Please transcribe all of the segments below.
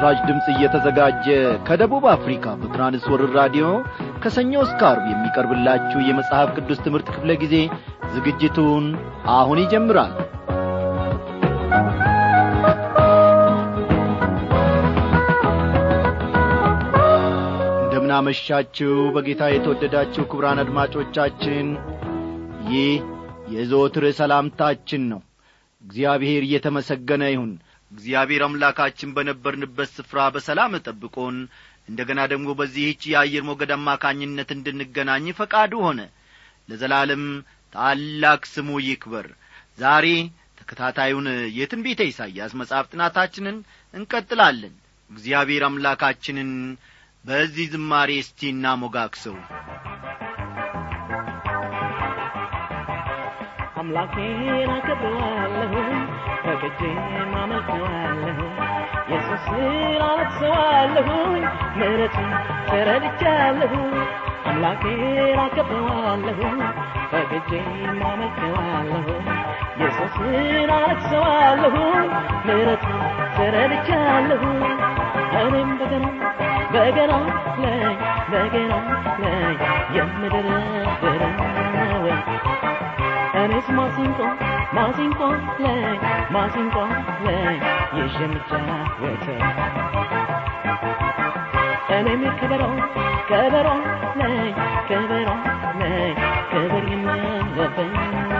ለምሥራች ድምፅ እየተዘጋጀ ከደቡብ አፍሪካ በትራንስወርር ራዲዮ ከሰኞ እስከ አርብ የሚቀርብላችሁ የመጽሐፍ ቅዱስ ትምህርት ክፍለ ጊዜ ዝግጅቱን አሁን ይጀምራል እንደምናመሻችሁ በጌታ የተወደዳችሁ ክቡራን አድማጮቻችን ይህ የዘወትር ሰላምታችን ነው እግዚአብሔር እየተመሰገነ ይሁን እግዚአብሔር አምላካችን በነበርንበት ስፍራ በሰላም ጠብቆን እንደ ገና ደግሞ በዚህች የአየር ሞገድ አማካኝነት እንድንገናኝ ፈቃዱ ሆነ ለዘላለም ታላቅ ስሙ ይክበር ዛሬ ተከታታዩን የትንቢተ ኢሳይያስ መጽሐፍ ጥናታችንን እንቀጥላለን እግዚአብሔር አምላካችንን በዚህ ዝማሬ እስቲ እናሞጋግሰው አምላኬን አከብረዋለሁ ፈቅጄ ማመልከዋለሁ ኢየሱስን አለቅሰዋለሁኝ ምሕረቱን ተረድቻለሁ አምላኬን አከብረዋለሁ ፈቅጄ ማመልከዋለሁ ኢየሱስን አለቅሰዋለሁ ምሕረቱን ተረድቻለሁ እኔም በገና በገና ላይ በገና ላይ የምድረድረው እኔስ ማሲንቆ ማሲንቆ ላይ ማሲንቆ ላይ ይዤ የምጫወተው እኔም ከበሮ ከበሮ ላይ ከበሮ ላይ ክብር የምለበት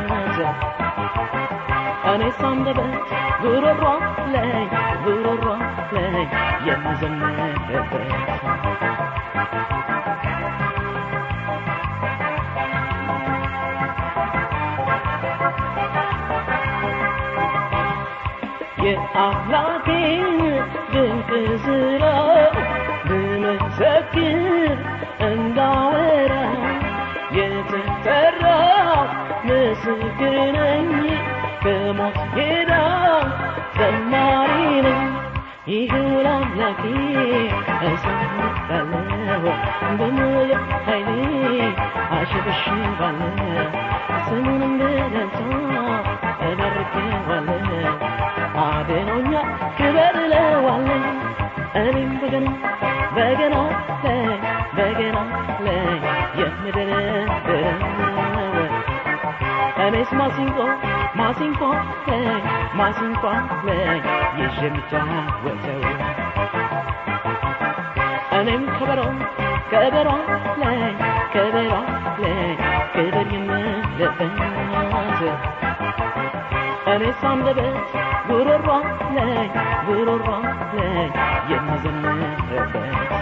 እኔስ አንደበት ጉሮሮ ላይ ጉሮሮ ላይ የምዘምርበት የአምላኬን ድንቅ ስራ ብመሰክር እንዳወራ የተጠራው ምስክር ነኝ ከሞት ሄዳ ዘማሪ ነኝ ይኸው ለአምላኬ እዘምራለሁ በሙሉ ኃይሌ አሸበሽባለሁ ስሙንም በደስታ እባርከዋለሁ አድኖኛ ክበር እለዋለሁ እኔም በገና በገና ላይ በገና ላይ የምደረድረው እኔስ ማሲንቆ ማሲንቆ ላይ ማሲንቆ ላይ ይዤ የምጫወተው እኔም ከበሮ ከበሮ ላይ ከበሮ ላይ ክብር የምለበት እኔስ አንደበት ጉሮሮ ላይ ጉሮሮ ላይ የምዘምርበት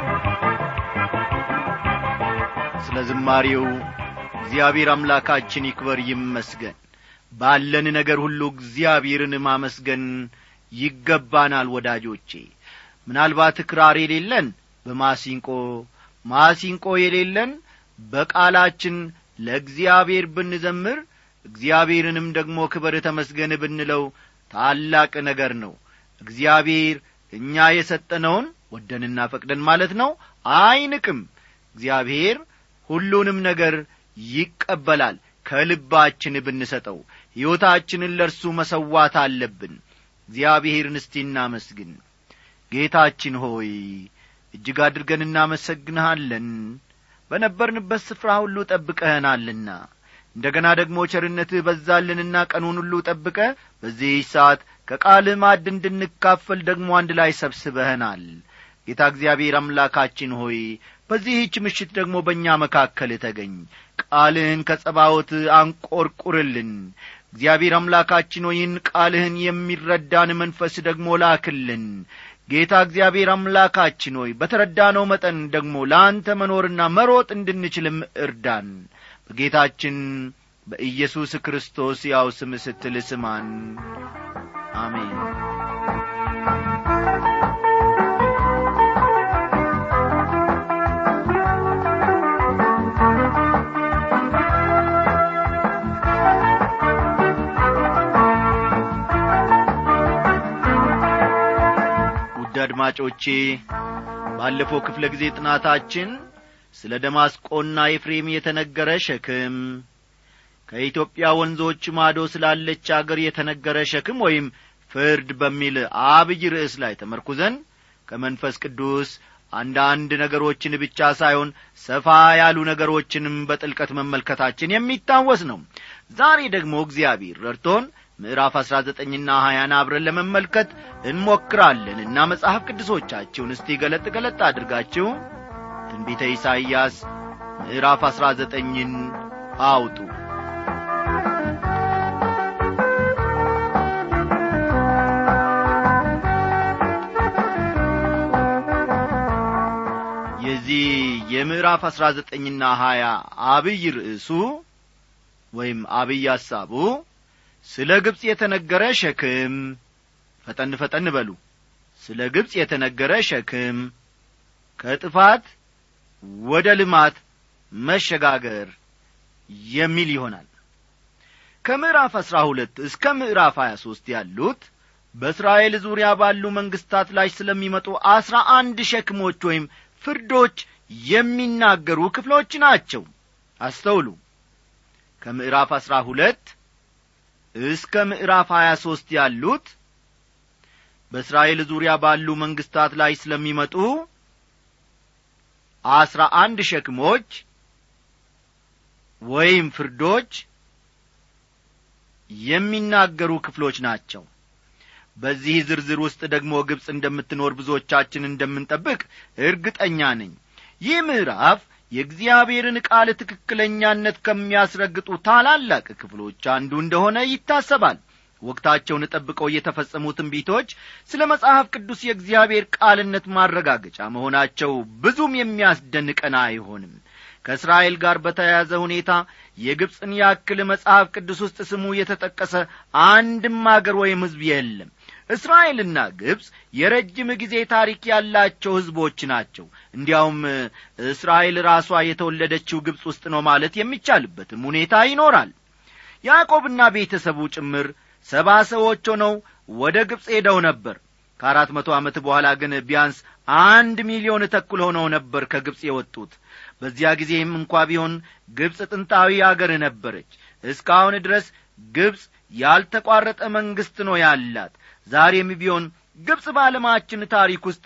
ስለ ዝማሬው እግዚአብሔር አምላካችን ይክበር ይመስገን ባለን ነገር ሁሉ እግዚአብሔርን ማመስገን ይገባናል ወዳጆቼ ምናልባት ክራር የሌለን በማሲንቆ ማሲንቆ የሌለን በቃላችን ለእግዚአብሔር ብንዘምር እግዚአብሔርንም ደግሞ ክበር ተመስገን ብንለው ታላቅ ነገር ነው እግዚአብሔር እኛ የሰጠነውን ወደንና ፈቅደን ማለት ነው አይንቅም እግዚአብሔር ሁሉንም ነገር ይቀበላል ከልባችን ብንሰጠው ሕይወታችንን ለእርሱ መሰዋት አለብን እግዚአብሔርን እስቲ እናመስግን ጌታችን ሆይ እጅግ አድርገን እናመሰግንሃለን በነበርንበት ስፍራ ሁሉ ጠብቀኸናልና እንደ ገና ደግሞ ቸርነትህ በዛልንና ቀኑን ሁሉ ጠብቀ በዚህ ሰዓት ከቃልህ ማዕድ እንድንካፈል ደግሞ አንድ ላይ ሰብስበኸናል ጌታ እግዚአብሔር አምላካችን ሆይ በዚህች ምሽት ደግሞ በእኛ መካከል ተገኝ ቃልህን ከጸባዖት አንቈርቁርልን እግዚአብሔር አምላካችን ሆይን ቃልህን የሚረዳን መንፈስ ደግሞ ላክልን ጌታ እግዚአብሔር አምላካችን ሆይ በተረዳነው መጠን ደግሞ ለአንተ መኖርና መሮጥ እንድንችልም እርዳን በጌታችን በኢየሱስ ክርስቶስ ያው ስም ስትል ስማን አሜን ውድ አድማጮቼ ባለፈው ክፍለ ጊዜ ጥናታችን ስለ ደማስቆና ኤፍሬም የተነገረ ሸክም ከኢትዮጵያ ወንዞች ማዶ ስላለች አገር የተነገረ ሸክም ወይም ፍርድ በሚል አብይ ርዕስ ላይ ተመርኩዘን ከመንፈስ ቅዱስ አንዳንድ ነገሮችን ብቻ ሳይሆን ሰፋ ያሉ ነገሮችንም በጥልቀት መመልከታችን የሚታወስ ነው ዛሬ ደግሞ እግዚአብሔር ረድቶን ምዕራፍ አሥራ ዘጠኝና ሀያን አብረን ለመመልከት እንሞክራለንና መጽሐፍ ቅዱሶቻችሁን እስቲ ገለጥ ገለጥ አድርጋችሁ ትንቢተ ኢሳይያስ ምዕራፍ አሥራ ዘጠኝን አውጡ የዚህ የምዕራፍ አሥራ ዘጠኝና ሀያ አብይ ርዕሱ ወይም አብይ ሐሳቡ ስለ ግብፅ የተነገረ ሸክም ፈጠን ፈጠን በሉ ስለ ግብፅ የተነገረ ሸክም ከጥፋት ወደ ልማት መሸጋገር የሚል ይሆናል ከምዕራፍ አሥራ ሁለት እስከ ምዕራፍ ሀያ ሦስት ያሉት በእስራኤል ዙሪያ ባሉ መንግሥታት ላይ ስለሚመጡ አስራ አንድ ሸክሞች ወይም ፍርዶች የሚናገሩ ክፍሎች ናቸው አስተውሉ ከምዕራፍ አሥራ ሁለት እስከ ምዕራፍ ሀያ ሦስት ያሉት በእስራኤል ዙሪያ ባሉ መንግሥታት ላይ ስለሚመጡ አስራ አንድ ሸክሞች ወይም ፍርዶች የሚናገሩ ክፍሎች ናቸው በዚህ ዝርዝር ውስጥ ደግሞ ግብፅ እንደምትኖር ብዙዎቻችን እንደምንጠብቅ እርግጠኛ ነኝ ይህ ምዕራፍ የእግዚአብሔርን ቃል ትክክለኛነት ከሚያስረግጡ ታላላቅ ክፍሎች አንዱ እንደሆነ ይታሰባል ወቅታቸውን ጠብቀው የተፈጸሙ ትንቢቶች ስለ መጽሐፍ ቅዱስ የእግዚአብሔር ቃልነት ማረጋገጫ መሆናቸው ብዙም የሚያስደንቀን አይሆንም ከእስራኤል ጋር በተያያዘ ሁኔታ የግብፅን ያክል መጽሐፍ ቅዱስ ውስጥ ስሙ የተጠቀሰ አንድም አገር ወይም ሕዝብ የለም እስራኤልና ግብፅ የረጅም ጊዜ ታሪክ ያላቸው ሕዝቦች ናቸው እንዲያውም እስራኤል ራሷ የተወለደችው ግብፅ ውስጥ ነው ማለት የሚቻልበትም ሁኔታ ይኖራል ያዕቆብና ቤተሰቡ ጭምር ሰባ ሰዎች ሆነው ወደ ግብፅ ሄደው ነበር ከአራት መቶ ዓመት በኋላ ግን ቢያንስ አንድ ሚሊዮን ተኩል ሆነው ነበር ከግብፅ የወጡት በዚያ ጊዜም እንኳ ቢሆን ግብፅ ጥንታዊ አገር ነበረች እስካሁን ድረስ ግብፅ ያልተቋረጠ መንግሥት ነው ያላት ዛሬም ቢሆን ግብፅ በዓለማችን ታሪክ ውስጥ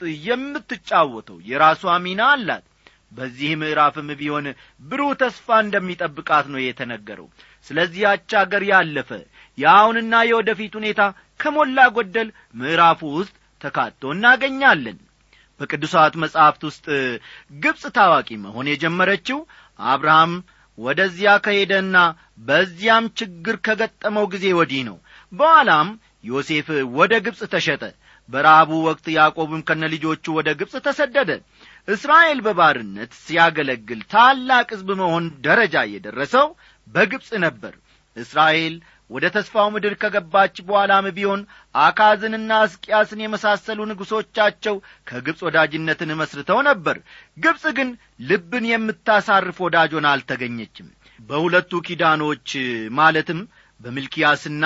የምትጫወተው የራሷ ሚና አላት በዚህ ምዕራፍም ቢሆን ብሩህ ተስፋ እንደሚጠብቃት ነው የተነገረው ስለዚያች አገር ያለፈ የአሁንና የወደፊት ሁኔታ ከሞላ ጎደል ምዕራፉ ውስጥ ተካቶ እናገኛለን በቅዱሳት መጻሕፍት ውስጥ ግብፅ ታዋቂ መሆን የጀመረችው አብርሃም ወደዚያ ከሄደና በዚያም ችግር ከገጠመው ጊዜ ወዲህ ነው በኋላም ዮሴፍ ወደ ግብፅ ተሸጠ በረሃቡ ወቅት ያዕቆብም ከነ ልጆቹ ወደ ግብፅ ተሰደደ እስራኤል በባርነት ሲያገለግል ታላቅ ሕዝብ መሆን ደረጃ የደረሰው በግብፅ ነበር እስራኤል ወደ ተስፋው ምድር ከገባች በኋላም ቢሆን አካዝንና እስቅያስን የመሳሰሉ ንጉሶቻቸው ከግብፅ ወዳጅነትን መስርተው ነበር ግብፅ ግን ልብን የምታሳርፍ ወዳጆን አልተገኘችም በሁለቱ ኪዳኖች ማለትም በሚልኪያስና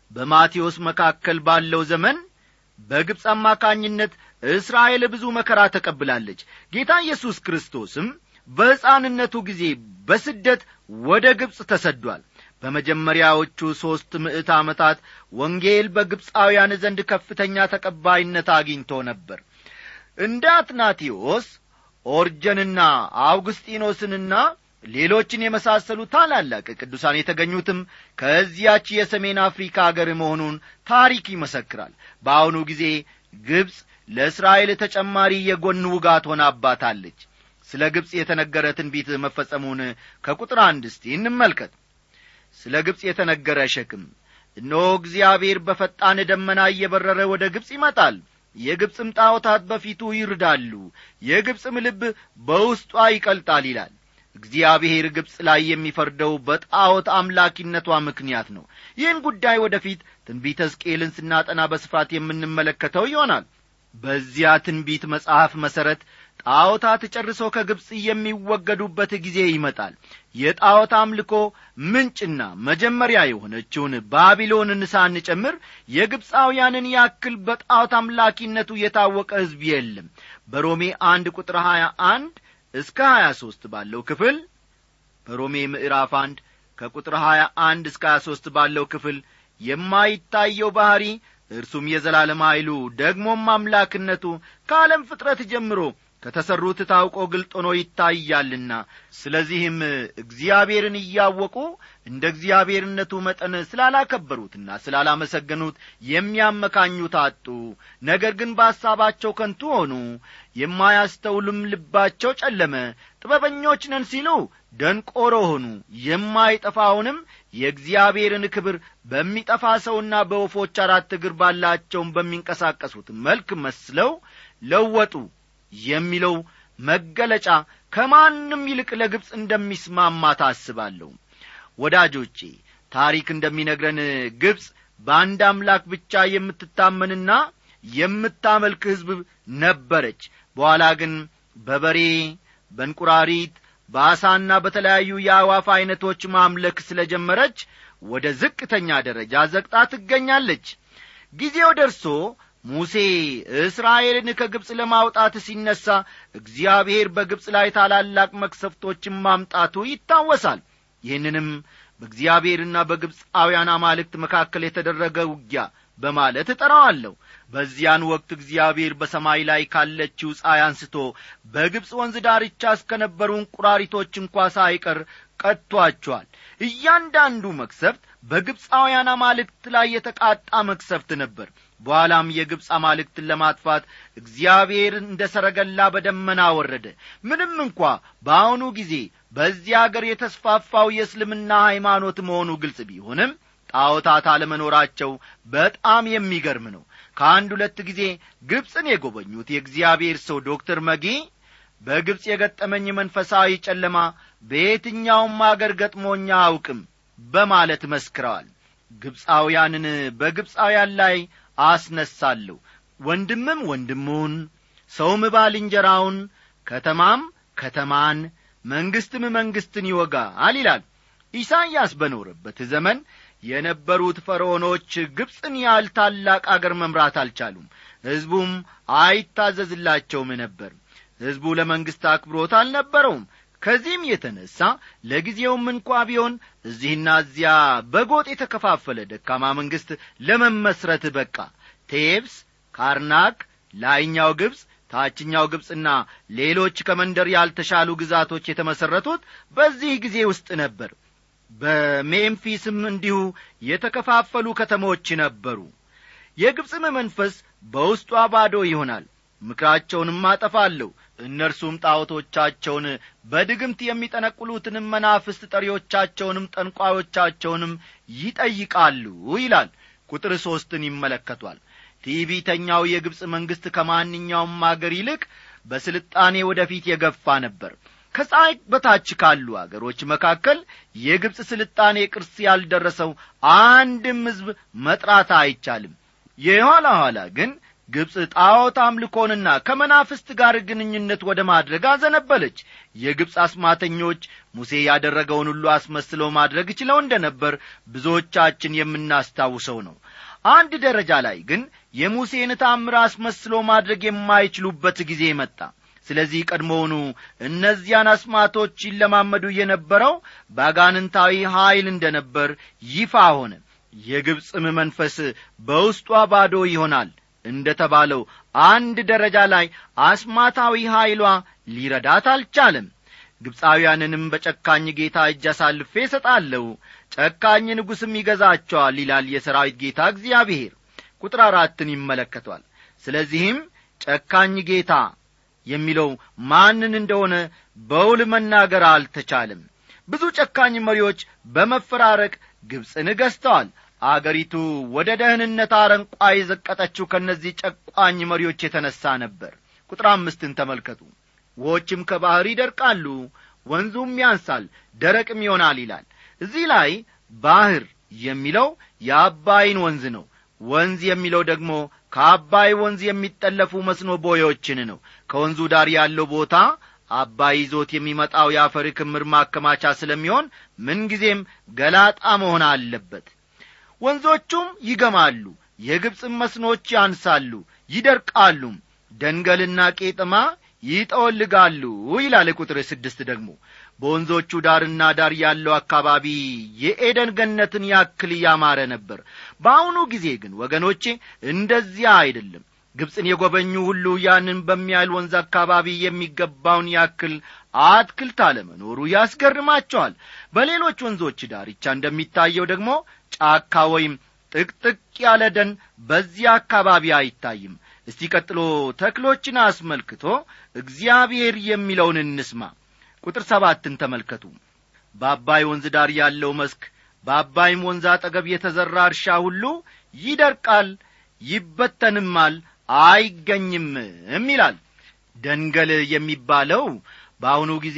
በማቴዎስ መካከል ባለው ዘመን በግብፅ አማካኝነት እስራኤል ብዙ መከራ ተቀብላለች ጌታ ኢየሱስ ክርስቶስም በሕፃንነቱ ጊዜ በስደት ወደ ግብፅ ተሰዷል በመጀመሪያዎቹ ሦስት ምዕት ዓመታት ወንጌል በግብፃውያን ዘንድ ከፍተኛ ተቀባይነት አግኝቶ ነበር እንደ አትናቴዎስ ኦርጀንና አውግስጢኖስንና ሌሎችን የመሳሰሉ ታላላቅ ቅዱሳን የተገኙትም ከዚያች የሰሜን አፍሪካ አገር መሆኑን ታሪክ ይመሰክራል በአሁኑ ጊዜ ግብፅ ለእስራኤል ተጨማሪ የጎን ውጋት ሆናባታለች ስለ ግብፅ የተነገረ ትንቢት መፈጸሙን ከቁጥር አንድ እስቲ እንመልከት ስለ ግብፅ የተነገረ ሸክም እነሆ እግዚአብሔር በፈጣን ደመና እየበረረ ወደ ግብፅ ይመጣል የግብፅም ጣዖታት በፊቱ ይርዳሉ የግብፅም ልብ በውስጧ ይቀልጣል ይላል እግዚአብሔር ግብፅ ላይ የሚፈርደው በጣዖት አምላኪነቷ ምክንያት ነው ይህን ጉዳይ ወደፊት ትንቢተ ሕዝቅኤልን ስናጠና በስፋት የምንመለከተው ይሆናል በዚያ ትንቢት መጽሐፍ መሠረት ጣዖታት ጨርሶ ከግብፅ የሚወገዱበት ጊዜ ይመጣል የጣዖት አምልኮ ምንጭና መጀመሪያ የሆነችውን ባቢሎንን ሳንጨምር የግብፃውያንን ያክል በጣዖት አምላኪነቱ የታወቀ ሕዝብ የለም በሮሜ አንድ ቁጥር ሀያ አንድ እስከ ሀያ ሦስት ባለው ክፍል በሮሜ ምዕራፍ አንድ ከቁጥር ሀያ አንድ እስከ ሀያ ሦስት ባለው ክፍል የማይታየው ባሕሪ እርሱም የዘላለም ኃይሉ ደግሞም አምላክነቱ ከዓለም ፍጥረት ጀምሮ ከተሠሩት ታውቆ ግልጥ ሆኖ ይታያልና ስለዚህም እግዚአብሔርን እያወቁ እንደ እግዚአብሔርነቱ መጠን ስላላከበሩትና ስላላመሰገኑት የሚያመካኙት አጡ ነገር ግን በሐሳባቸው ከንቱ ሆኑ የማያስተውልም ልባቸው ጨለመ ጥበበኞች ነን ሲሉ ደንቆሮ ሆኑ የማይጠፋውንም የእግዚአብሔርን ክብር በሚጠፋ ሰውና በወፎች አራት እግር ባላቸውም በሚንቀሳቀሱት መልክ መስለው ለወጡ የሚለው መገለጫ ከማንም ይልቅ ለግብፅ እንደሚስማማ ታስባለሁ ወዳጆቼ ታሪክ እንደሚነግረን ግብፅ በአንድ አምላክ ብቻ የምትታመንና የምታመልክ ሕዝብ ነበረች በኋላ ግን በበሬ በእንቁራሪት በአሳና በተለያዩ የአዋፍ ዐይነቶች ማምለክ ስለ ጀመረች ወደ ዝቅተኛ ደረጃ ዘግጣ ትገኛለች ጊዜው ደርሶ ሙሴ እስራኤልን ከግብፅ ለማውጣት ሲነሣ እግዚአብሔር በግብፅ ላይ ታላላቅ መክሰፍቶችን ማምጣቱ ይታወሳል ይህንንም በእግዚአብሔርና በግብፃውያን አማልክት መካከል የተደረገ ውጊያ በማለት እጠራዋለሁ በዚያን ወቅት እግዚአብሔር በሰማይ ላይ ካለችው ፀሐይ አንስቶ በግብፅ ወንዝ ዳርቻ እስከነበሩ እንቁራሪቶች እንኳ ሳይቀር ቀጥቶአቸዋል እያንዳንዱ መክሰፍት በግብፃውያን አማልክት ላይ የተቃጣ መክሰፍት ነበር በኋላም የግብፅ አማልክትን ለማጥፋት እግዚአብሔር እንደ ሰረገላ በደመና ወረደ ምንም እንኳ በአሁኑ ጊዜ በዚህ አገር የተስፋፋው የእስልምና ሃይማኖት መሆኑ ግልጽ ቢሆንም ጣዖታት አለመኖራቸው በጣም የሚገርም ነው ከአንድ ሁለት ጊዜ ግብፅን የጎበኙት የእግዚአብሔር ሰው ዶክተር መጊ በግብፅ የገጠመኝ መንፈሳዊ ጨለማ በየትኛውም አገር ገጥሞኛ አውቅም በማለት መስክረዋል ግብፃውያንን በግብፃውያን ላይ አስነሳለሁ ወንድምም ወንድሙን ሰውም ባልንጀራውን ከተማም ከተማን መንግሥትም መንግሥትን ይወጋል ይላል ኢሳይያስ በኖረበት ዘመን የነበሩት ፈርዖኖች ግብፅን ያህል ታላቅ አገር መምራት አልቻሉም ሕዝቡም አይታዘዝላቸውም ነበር ሕዝቡ ለመንግሥት አክብሮት አልነበረውም ከዚህም የተነሣ ለጊዜውም እንኳ ቢሆን እዚህና እዚያ በጎጥ የተከፋፈለ ደካማ መንግሥት ለመመስረት በቃ ቴብስ ካርናክ ላይኛው ግብፅ ታችኛው ግብፅና ሌሎች ከመንደር ያልተሻሉ ግዛቶች የተመሠረቱት በዚህ ጊዜ ውስጥ ነበር በሜምፊስም እንዲሁ የተከፋፈሉ ከተሞች ነበሩ የግብፅም መንፈስ በውስጧ ባዶ ይሆናል ምክራቸውንም አጠፋለሁ እነርሱም ጣዖቶቻቸውን በድግምት የሚጠነቁሉትንም መናፍስት ጠሪዎቻቸውንም ጠንቋዮቻቸውንም ይጠይቃሉ ይላል ቁጥር ሦስትን ይመለከቷል ቲቢተኛው የግብፅ መንግሥት ከማንኛውም አገር ይልቅ በስልጣኔ ወደፊት የገፋ ነበር ከፀሐይ በታች ካሉ አገሮች መካከል የግብፅ ስልጣኔ ቅርስ ያልደረሰው አንድም ሕዝብ መጥራት አይቻልም የኋላ ኋላ ግን ግብፅ ጣዖት አምልኮንና ከመናፍስት ጋር ግንኙነት ወደ ማድረግ አዘነበለች የግብፅ አስማተኞች ሙሴ ያደረገውን ሁሉ አስመስለው ማድረግ ችለው እንደ ነበር ብዙዎቻችን የምናስታውሰው ነው አንድ ደረጃ ላይ ግን የሙሴን ታምር አስመስሎ ማድረግ የማይችሉበት ጊዜ መጣ ስለዚህ ቀድሞውኑ እነዚያን አስማቶች ይለማመዱ የነበረው በአጋንንታዊ ኀይል እንደ ነበር ይፋ ሆነ የግብፅም መንፈስ በውስጧ ባዶ ይሆናል እንደ ተባለው አንድ ደረጃ ላይ አስማታዊ ኀይሏ ሊረዳት አልቻለም ግብፃውያንንም በጨካኝ ጌታ እጅ አሳልፌ እሰጣለሁ ጨካኝ ንጉሥም ይገዛቸዋል ይላል የሰራዊት ጌታ እግዚአብሔር ቁጥር አራትን ይመለከቷል ስለዚህም ጨካኝ ጌታ የሚለው ማንን እንደሆነ በውል መናገር አልተቻለም ብዙ ጨካኝ መሪዎች በመፈራረቅ ግብፅን ገዝተዋል አገሪቱ ወደ ደህንነት አረንቋ የዘቀጠችው ከእነዚህ ጨቋኝ መሪዎች የተነሣ ነበር ቁጥር አምስትን ተመልከቱ ውዎችም ከባሕር ይደርቃሉ ወንዙም ያንሳል ደረቅም ይሆናል ይላል እዚህ ላይ ባሕር የሚለው የአባይን ወንዝ ነው ወንዝ የሚለው ደግሞ ከአባይ ወንዝ የሚጠለፉ መስኖ ቦዮችን ነው ከወንዙ ዳር ያለው ቦታ አባይ ይዞት የሚመጣው የአፈር ክምር ማከማቻ ስለሚሆን ምንጊዜም ገላጣ መሆን አለበት ወንዞቹም ይገማሉ የግብፅም መስኖች ያንሳሉ ይደርቃሉም ደንገልና ቄጥማ ይጠወልጋሉ ይላል ቁጥር ስድስት ደግሞ በወንዞቹ ዳርና ዳር ያለው አካባቢ የኤደን ገነትን ያክል ያማረ ነበር በአሁኑ ጊዜ ግን ወገኖቼ እንደዚያ አይደለም ግብፅን የጐበኙ ሁሉ ያንን በሚያህል ወንዝ አካባቢ የሚገባውን ያክል አትክልት አለመኖሩ ያስገርማቸዋል በሌሎች ወንዞች ዳርቻ እንደሚታየው ደግሞ ጫካ ወይም ጥቅጥቅ ያለ ደን በዚያ አካባቢ አይታይም እስቲ ቀጥሎ ተክሎችን አስመልክቶ እግዚአብሔር የሚለውን እንስማ ቁጥር ሰባትን ተመልከቱ በአባይ ወንዝ ዳር ያለው መስክ በአባይም ወንዝ አጠገብ የተዘራ እርሻ ሁሉ ይደርቃል ይበተንማል አይገኝምም ይላል ደንገል የሚባለው በአሁኑ ጊዜ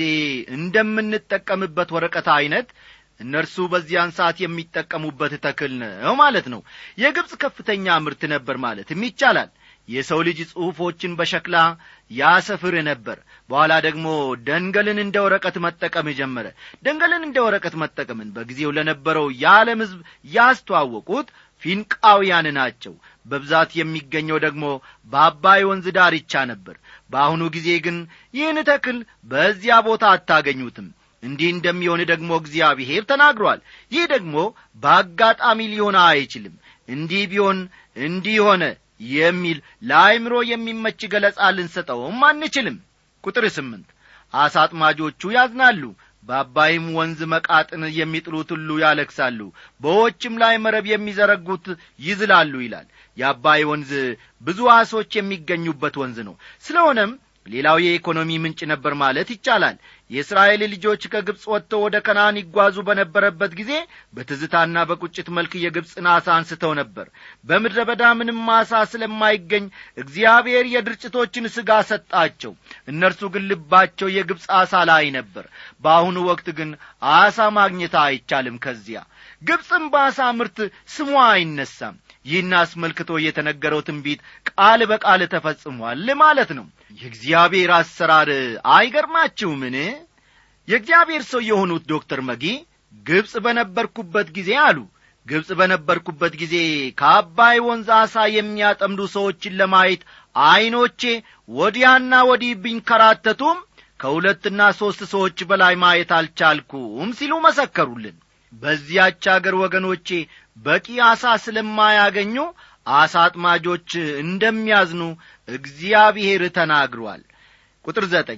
እንደምንጠቀምበት ወረቀት ዐይነት እነርሱ በዚያን ሰዓት የሚጠቀሙበት ተክል ነው ማለት ነው የግብፅ ከፍተኛ ምርት ነበር ማለትም ይቻላል የሰው ልጅ ጽሑፎችን በሸክላ ያሰፍር ነበር በኋላ ደግሞ ደንገልን እንደ ወረቀት መጠቀም ጀመረ ደንገልን እንደ ወረቀት መጠቀምን በጊዜው ለነበረው የዓለም ሕዝብ ያስተዋወቁት ፊንቃውያን ናቸው በብዛት የሚገኘው ደግሞ በአባይ ወንዝ ዳርቻ ነበር በአሁኑ ጊዜ ግን ይህን ተክል በዚያ ቦታ አታገኙትም እንዲህ እንደሚሆን ደግሞ እግዚአብሔር ተናግሯል ይህ ደግሞ በአጋጣሚ ሊሆን አይችልም እንዲህ ቢሆን እንዲህ ሆነ የሚል ለአይምሮ የሚመች ገለጻ ልንሰጠውም አንችልም ቁጥር ስምንት አሳ አጥማጆቹ ያዝናሉ በአባይም ወንዝ መቃጥን የሚጥሉት ሁሉ ያለክሳሉ በዎችም ላይ መረብ የሚዘረጉት ይዝላሉ ይላል የአባይ ወንዝ ብዙ አሶች የሚገኙበት ወንዝ ነው ስለሆነም ሌላው የኢኮኖሚ ምንጭ ነበር ማለት ይቻላል የእስራኤል ልጆች ከግብፅ ወጥተው ወደ ከነአን ይጓዙ በነበረበት ጊዜ በትዝታና በቁጭት መልክ የግብፅን አሳ አንስተው ነበር በምድረ በዳ ምንም አሳ ስለማይገኝ እግዚአብሔር የድርጭቶችን ሥጋ ሰጣቸው እነርሱ ግን ልባቸው የግብፅ አሳ ላይ ነበር በአሁኑ ወቅት ግን አሳ ማግኘት አይቻልም ከዚያ ግብፅም በአሳ ምርት ስሟ አይነሳም ይህን አስመልክቶ የተነገረው ትንቢት ቃል በቃል ተፈጽሟል ማለት ነው የእግዚአብሔር አሰራር አይገርማችሁምን የእግዚአብሔር ሰው የሆኑት ዶክተር መጊ ግብፅ በነበርኩበት ጊዜ አሉ ግብፅ በነበርኩበት ጊዜ ከአባይ ወንዝ አሳ የሚያጠምዱ ሰዎችን ለማየት ዐይኖቼ ወዲያና ወዲህ ቢንከራተቱም ከሁለትና ሦስት ሰዎች በላይ ማየት አልቻልኩም ሲሉ መሰከሩልን በዚያች አገር ወገኖቼ በቂ አሳ ስለማያገኙ አሳ አጥማጆች እንደሚያዝኑ እግዚአብሔር ተናግሯል ቁጥር ዘጠኝ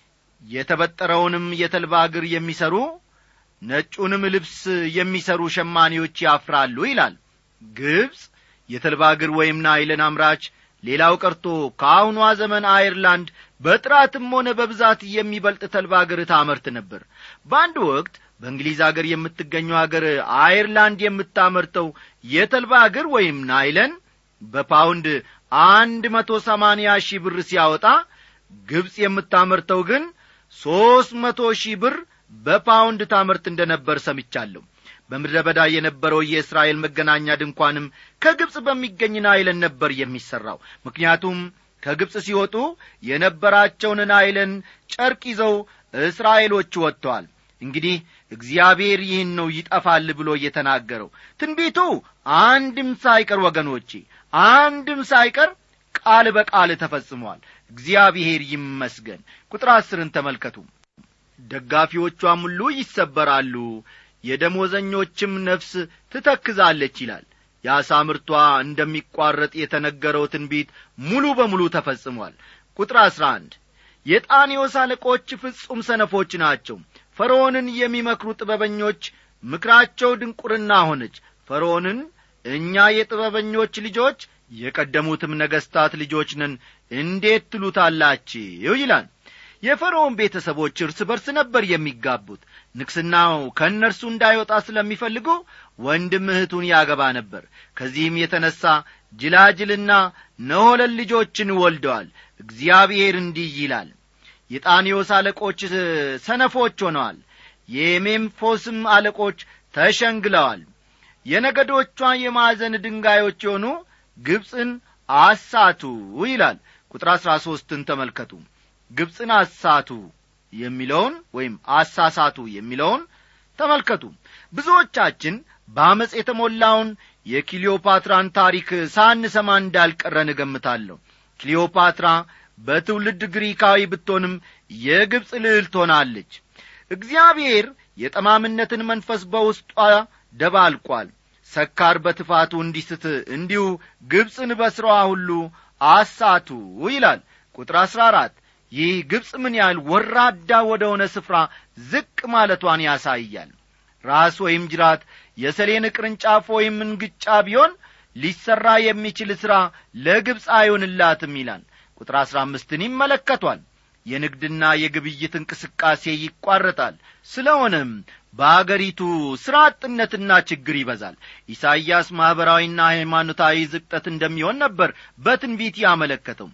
የተበጠረውንም የተልባ እግር የሚሰሩ ነጩንም ልብስ የሚሰሩ ሸማኔዎች ያፍራሉ ይላል ግብፅ የተልባ እግር ወይም ናይለን አምራች ሌላው ቀርቶ ከአሁኗ ዘመን አየርላንድ በጥራትም ሆነ በብዛት የሚበልጥ ተልባ እግር ታመርት ነበር በአንድ ወቅት በእንግሊዝ አገር የምትገኘው አገር አየርላንድ የምታመርተው የተልባ እግር ወይም ናይለን በፓውንድ አንድ መቶ ሰማንያ ሺህ ብር ሲያወጣ ግብፅ የምታመርተው ግን ሦስት መቶ ሺህ ብር በፓውንድ ታመርት እንደ ነበር ሰምቻለሁ በምድረ በዳ የነበረው የእስራኤል መገናኛ ድንኳንም ከግብፅ በሚገኝ ናይለን ነበር የሚሠራው ምክንያቱም ከግብፅ ሲወጡ የነበራቸውን ናይለን ጨርቅ ይዘው እስራኤሎች ወጥተዋል እንግዲህ እግዚአብሔር ይህን ነው ይጠፋል ብሎ እየተናገረው ትንቢቱ አንድም ሳይቀር ወገኖቼ አንድም ሳይቀር ቃል በቃል ተፈጽሟል እግዚአብሔር ይመስገን ቁጥር አስርን ተመልከቱ ደጋፊዎቿም ሁሉ ይሰበራሉ የደሞዘኞችም ነፍስ ትተክዛለች ይላል የአሳ ምርቷ እንደሚቋረጥ የተነገረው ትንቢት ሙሉ በሙሉ ተፈጽሟል ቁጥር አሥራ አንድ የጣኔዎስ አለቆች ፍጹም ሰነፎች ናቸው ፈርዖንን የሚመክሩ ጥበበኞች ምክራቸው ድንቁርና ሆነች ፈርዖንን እኛ የጥበበኞች ልጆች የቀደሙትም ነገሥታት ልጆች ነን እንዴት ትሉታላችሁ ይላል የፈርዖን ቤተሰቦች እርስ በርስ ነበር የሚጋቡት ንቅስናው ከእነርሱ እንዳይወጣ ስለሚፈልጉ ወንድም እህቱን ያገባ ነበር ከዚህም የተነሣ ጅላጅልና ነሆለል ልጆችን ወልደዋል እግዚአብሔር እንዲህ ይላል የጣኔዎስ አለቆች ሰነፎች ሆነዋል የሜምፎስም አለቆች ተሸንግለዋል የነገዶቿ የማዕዘን ድንጋዮች የሆኑ ግብፅን አሳቱ ይላል ቁጥር አሥራ ሦስትን ተመልከቱ ግብፅን አሳቱ የሚለውን ወይም አሳሳቱ የሚለውን ተመልከቱ ብዙዎቻችን በአመፅ የተሞላውን የክሊዮፓትራን ታሪክ ሳንሰማ እንዳልቀረን እገምታለሁ ክሊዮፓትራ በትውልድ ግሪካዊ ብትሆንም የግብፅ ልዕልት ሆናለች እግዚአብሔር የጠማምነትን መንፈስ በውስጧ ደባልቋል ሰካር በትፋቱ እንዲስት እንዲሁ ግብፅን በሥራዋ ሁሉ አሳቱ ይላል ቁጥር አሥራ አራት ይህ ግብፅ ምን ያህል ወራዳ ወደ ሆነ ስፍራ ዝቅ ማለቷን ያሳያል ራስ ወይም ጅራት የሰሌን ቅርንጫፍ ወይም እንግጫ ቢሆን ሊሠራ የሚችል ሥራ ለግብፅ አይሆንላትም ይላል ቁጥር አሥራ አምስትን ይመለከቷል የንግድና የግብይት እንቅስቃሴ ይቋረጣል ስለሆነም በአገሪቱ ሥራ አጥነትና ችግር ይበዛል ኢሳይያስ ማኅበራዊና ሃይማኖታዊ ዝቅጠት እንደሚሆን ነበር በትንቢት ያመለከተው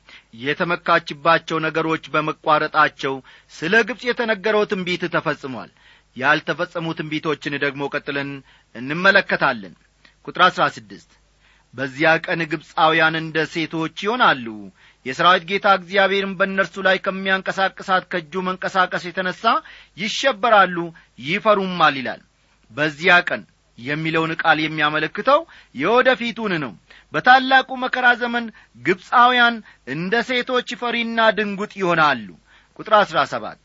የተመካችባቸው ነገሮች በመቋረጣቸው ስለ ግብፅ የተነገረው ትንቢት ተፈጽሟል ያልተፈጸሙ ትንቢቶችን ደግሞ ቀጥለን እንመለከታለን ቁጥር አሥራ ስድስት በዚያ ቀን ግብፃውያን እንደ ሴቶች ይሆናሉ የሰራዊት ጌታ እግዚአብሔርን በእነርሱ ላይ ከሚያንቀሳቅሳት ከእጁ መንቀሳቀስ የተነሣ ይሸበራሉ ይፈሩማል ይላል በዚያ ቀን የሚለውን ቃል የሚያመለክተው የወደፊቱን ነው በታላቁ መከራ ዘመን ግብፃውያን እንደ ሴቶች ፈሪና ድንጉጥ ይሆናሉ ቁጥር አሥራ ሰባት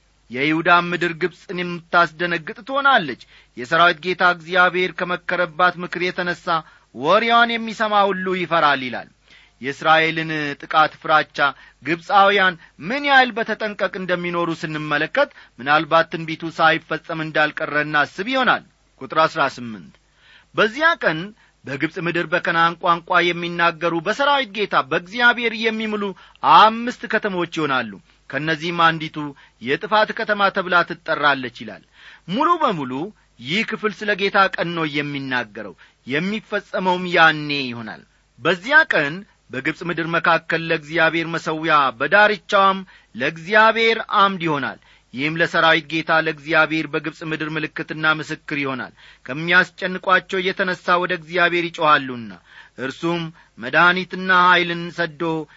የይሁዳም ምድር ግብፅን የምታስደነግጥ ትሆናለች የሰራዊት ጌታ እግዚአብሔር ከመከረባት ምክር የተነሣ ወሬዋን የሚሰማ ሁሉ ይፈራል ይላል የእስራኤልን ጥቃት ፍራቻ ግብፃውያን ምን ያህል በተጠንቀቅ እንደሚኖሩ ስንመለከት ምናልባት ትንቢቱ ሳይፈጸም እንዳልቀረ እናስብ ይሆናል ቁጥር አሥራ ስምንት በዚያ ቀን በግብፅ ምድር በከናን ቋንቋ የሚናገሩ በሰራዊት ጌታ በእግዚአብሔር የሚምሉ አምስት ከተሞች ይሆናሉ ከእነዚህም አንዲቱ የጥፋት ከተማ ተብላ ትጠራለች ይላል ሙሉ በሙሉ ይህ ክፍል ስለ ጌታ ቀን ነው የሚናገረው የሚፈጸመውም ያኔ ይሆናል በዚያ ቀን በግብፅ ምድር መካከል ለእግዚአብሔር መሠዊያ በዳርቻዋም ለእግዚአብሔር አምድ ይሆናል ይህም ለሰራዊት ጌታ ለእግዚአብሔር በግብፅ ምድር ምልክትና ምስክር ይሆናል ከሚያስጨንቋቸው እየተነሣ ወደ እግዚአብሔር ይጮኻሉና እርሱም መድኃኒትና ኀይልን ሰዶ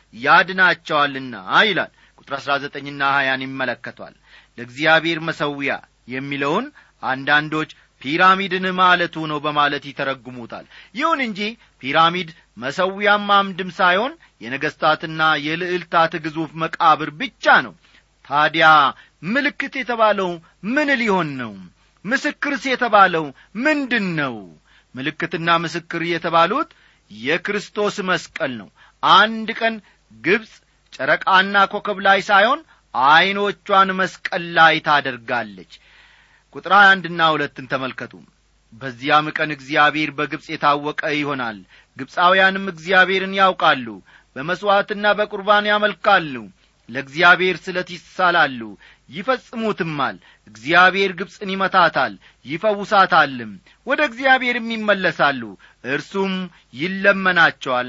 ያድናቸዋልና ይላል ቁጥር አሥራ ዘጠኝና ሀያን ይመለከቷል ለእግዚአብሔር መሠዊያ የሚለውን አንዳንዶች ፒራሚድን ማለቱ ነው በማለት ይተረጉሙታል ይሁን እንጂ ፒራሚድ መሠዊያም አምድም ሳይሆን የነገሥታትና የልዕልታት ግዙፍ መቃብር ብቻ ነው ታዲያ ምልክት የተባለው ምን ሊሆን ነው ምስክርስ የተባለው ምንድን ነው ምልክትና ምስክር የተባሉት የክርስቶስ መስቀል ነው አንድ ቀን ግብፅ ጨረቃና ኮከብ ላይ ሳይሆን ዐይኖቿን መስቀል ላይ ታደርጋለች ቁጥር ሀያ አንድና ሁለትን ተመልከቱ በዚያም ቀን እግዚአብሔር በግብፅ የታወቀ ይሆናል ግብፃውያንም እግዚአብሔርን ያውቃሉ በመሥዋዕትና በቁርባን ያመልካሉ ለእግዚአብሔር ስለት ይሳላሉ ይፈጽሙትማል እግዚአብሔር ግብፅን ይመታታል ይፈውሳታልም ወደ እግዚአብሔርም ይመለሳሉ እርሱም ይለመናቸዋል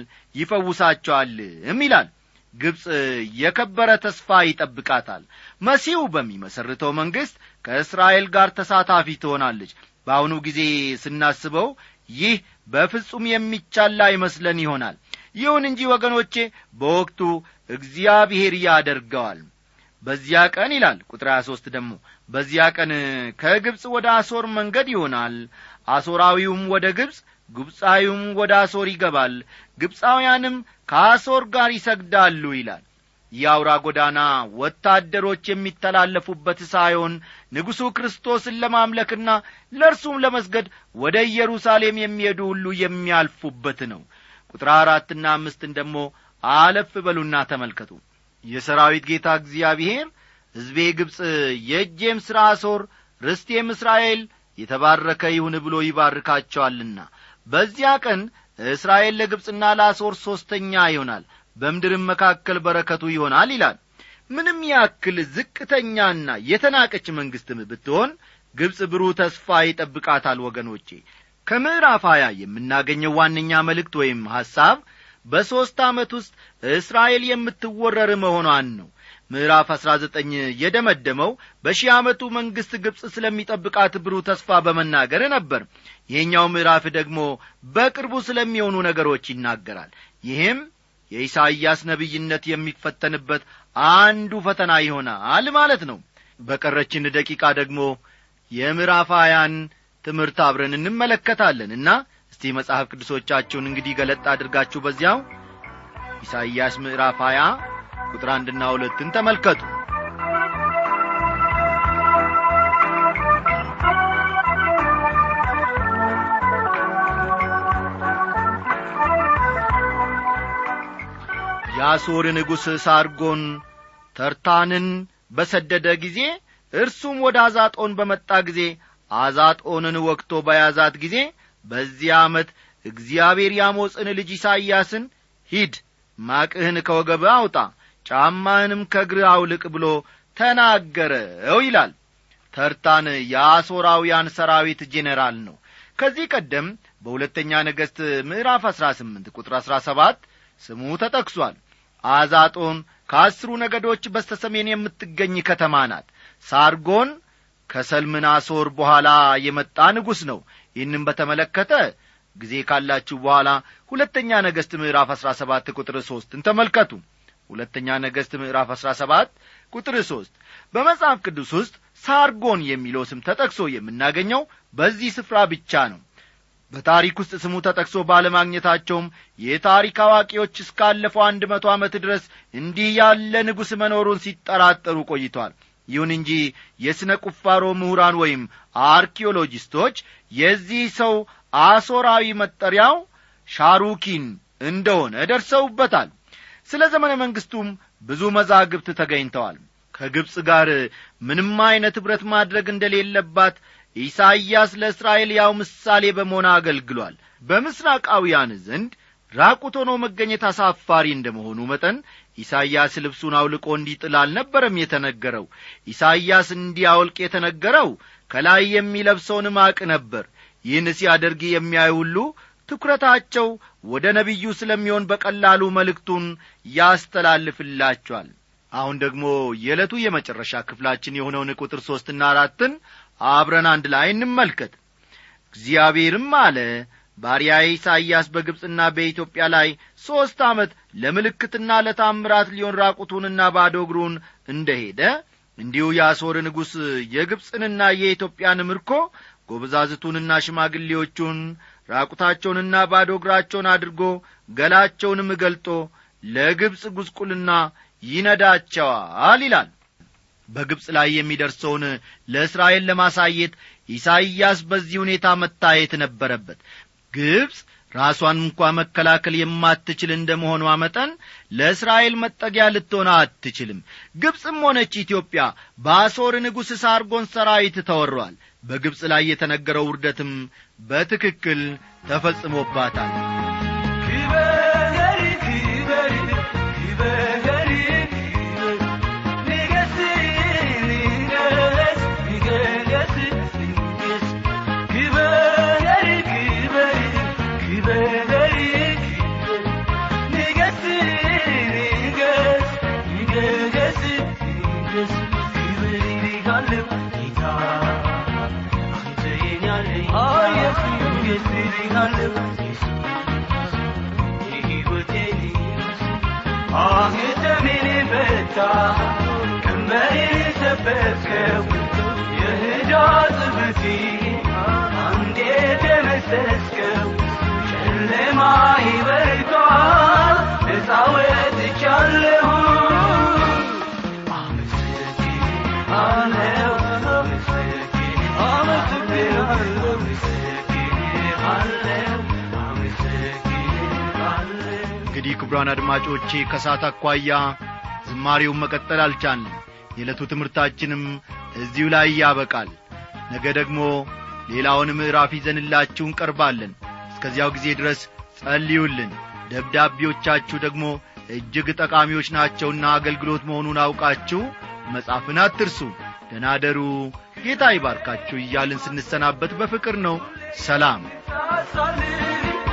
ይፈውሳቸዋልም ይላል ግብፅ የከበረ ተስፋ ይጠብቃታል መሲሁ በሚመሰርተው መንግሥት ከእስራኤል ጋር ተሳታፊ ትሆናለች በአሁኑ ጊዜ ስናስበው ይህ በፍጹም የሚቻል ላይመስለን ይሆናል ይሁን እንጂ ወገኖቼ በወቅቱ እግዚአብሔር ያደርገዋል በዚያ ቀን ይላል ቁጥር 23 ደግሞ በዚያ ቀን ከግብፅ ወደ አሶር መንገድ ይሆናል አሶራዊውም ወደ ግብፅ ግብፃዊውም ወደ አሶር ይገባል ግብፃውያንም ከአሶር ጋር ይሰግዳሉ ይላል የአውራ ጎዳና ወታደሮች የሚተላለፉበት ሳይሆን ንጉሡ ክርስቶስን ለማምለክና ለእርሱም ለመስገድ ወደ ኢየሩሳሌም የሚሄዱ ሁሉ የሚያልፉበት ነው ቁጥር አራትና አምስትን ደግሞ አለፍ በሉና ተመልከቱ የሰራዊት ጌታ እግዚአብሔር ሕዝቤ ግብፅ የእጄም ሥራ አሶር ርስቴም እስራኤል የተባረከ ይሁን ብሎ ይባርካቸዋልና በዚያ ቀን እስራኤል ለግብፅና ለአሶር ሦስተኛ ይሆናል በምድርም መካከል በረከቱ ይሆናል ይላል ምንም ያክል ዝቅተኛና የተናቀች መንግሥትም ብትሆን ግብፅ ብሩህ ተስፋ ይጠብቃታል ወገኖቼ ከምዕራፍ ሀያ የምናገኘው ዋነኛ መልእክት ወይም ሐሳብ በሦስት ዓመት ውስጥ እስራኤል የምትወረር መሆኗን ነው ምዕራፍ አሥራ ዘጠኝ የደመደመው በሺህ ዓመቱ መንግሥት ግብፅ ስለሚጠብቃት ብሩህ ተስፋ በመናገር ነበር ይህኛው ምዕራፍ ደግሞ በቅርቡ ስለሚሆኑ ነገሮች ይናገራል ይህም የኢሳይያስ ነቢይነት የሚፈተንበት አንዱ ፈተና ይሆናል ማለት ነው በቀረችን ደቂቃ ደግሞ የምዕራፍ ሀያን ትምህርት አብረን እንመለከታለን እና እስቲ መጽሐፍ ቅዱሶቻችሁን እንግዲህ ገለጥ አድርጋችሁ በዚያው ኢሳይያስ ምዕራፍ ሀያ ቁጥር አንድና ሁለትን ተመልከቱ የአሦር ንጉሥ ሳርጎን ተርታንን በሰደደ ጊዜ እርሱም ወደ አዛጦን በመጣ ጊዜ አዛጦንን ወቅቶ በያዛት ጊዜ በዚያ ዓመት እግዚአብሔር የአሞጽን ልጅ ኢሳይያስን ሂድ ማቅህን ከወገብ አውጣ ጫማህንም ከእግር አውልቅ ብሎ ተናገረው ይላል ተርታን የአሦራውያን ሰራዊት ጄኔራል ነው ከዚህ ቀደም በሁለተኛ ነገሥት ምዕራፍ አሥራ ስምንት ቁጥር አሥራ ሰባት ስሙ ተጠቅሷል አዛጦን ከአስሩ ነገዶች በስተ ሰሜን የምትገኝ ከተማ ናት ሳርጎን ከሰልምናሶር በኋላ የመጣ ንጉሥ ነው ይህንም በተመለከተ ጊዜ ካላችሁ በኋላ ሁለተኛ ነገሥት ምዕራፍ አሥራ ሰባት ቁጥር ሦስትን ተመልከቱ ሁለተኛ ነገሥት ምዕራፍ አሥራ ሰባት ቁጥር ሦስት በመጽሐፍ ቅዱስ ውስጥ ሳርጎን የሚለው ስም ተጠቅሶ የምናገኘው በዚህ ስፍራ ብቻ ነው በታሪክ ውስጥ ስሙ ተጠቅሶ ባለማግኘታቸውም የታሪክ አዋቂዎች እስካለፈው አንድ መቶ ዓመት ድረስ እንዲህ ያለ ንጉሥ መኖሩን ሲጠራጠሩ ቆይቷል ይሁን እንጂ የሥነ ቁፋሮ ምሁራን ወይም አርኪኦሎጂስቶች የዚህ ሰው አሦራዊ መጠሪያው ሻሩኪን እንደሆነ ደርሰውበታል ስለ ዘመነ መንግሥቱም ብዙ መዛግብት ተገኝተዋል ከግብፅ ጋር ምንም ዐይነት ኅብረት ማድረግ እንደሌለባት ኢሳይያስ ለእስራኤል ያው ምሳሌ በመሆን አገልግሏል በምስራቃውያን ዘንድ ራቁት ሆኖ መገኘት አሳፋሪ እንደ መሆኑ መጠን ኢሳይያስ ልብሱን አውልቆ እንዲጥል አልነበረም የተነገረው ኢሳይያስ እንዲያወልቅ የተነገረው ከላይ የሚለብሰውን ማቅ ነበር ይህን ሲያደርግ የሚያዩ ሁሉ ትኩረታቸው ወደ ነቢዩ ስለሚሆን በቀላሉ መልእክቱን ያስተላልፍላቸዋል አሁን ደግሞ የዕለቱ የመጨረሻ ክፍላችን የሆነውን ቁጥር ሦስትና አራትን አብረን አንድ ላይ እንመልከት እግዚአብሔርም አለ ባሪያዬ ኢሳይያስ በግብፅና በኢትዮጵያ ላይ ሦስት ዓመት ለምልክትና ለታምራት ሊሆን ራቁቱንና ባዶ እግሩን እንደ ሄደ እንዲሁ የአሦር ንጉሥ የግብፅንና የኢትዮጵያን ምርኮ ጐበዛዝቱንና ሽማግሌዎቹን ራቁታቸውንና ባዶ እግራቸውን አድርጎ ገላቸውንም ገልጦ ለግብፅ ጉስቁልና ይነዳቸዋል ይላል በግብፅ ላይ የሚደርሰውን ለእስራኤል ለማሳየት ኢሳይያስ በዚህ ሁኔታ መታየት ነበረበት ግብፅ ራሷን እንኳ መከላከል የማትችል እንደ መሆኗ መጠን ለእስራኤል መጠጊያ ልትሆን አትችልም ግብፅም ሆነች ኢትዮጵያ በአሦር ንጉሥ ሳርጎን ሰራዊት ተወሯል በግብፅ ላይ የተነገረው ውርደትም በትክክል ተፈጽሞባታል ክበር ክበር ክበር ንገስ ንገስ ንገስ ንገስ ክበር ክበር ክበር ንገስ ንገስ ንገስ ንገስ ክበር ይልሃለሁ ጌታ አንተ የኛ ነህ ኢየሱስ ንገስ ይልሃለሁ የሕይወቴን አንገቴን ፈታ ቀንበሬን ሰበርከው የዕዳ ጽሕፈቴን አንዴ ደመሰስከው ጨለማዬ በርቷል ነፃ ወጥቻለሁ አመሰግንሃለሁ አመሰግንሃለሁ አመሰግንሃለሁ አመሰግንሃለሁ እንግዲህ ክቡራን አድማጮቼ ከሳት አኳያ ዝማሬውን መቀጠል አልቻልንም የዕለቱ ትምህርታችንም እዚሁ ላይ ያበቃል ነገ ደግሞ ሌላውን ምዕራፍ ይዘንላችሁ እንቀርባለን እስከዚያው ጊዜ ድረስ ጸልዩልን ደብዳቤዎቻችሁ ደግሞ እጅግ ጠቃሚዎች ናቸውና አገልግሎት መሆኑን አውቃችሁ መጻፍን አትርሱ ደናደሩ ጌታ ይባርካችሁ እያልን ስንሰናበት በፍቅር ነው ሰላም ሳሳልፍ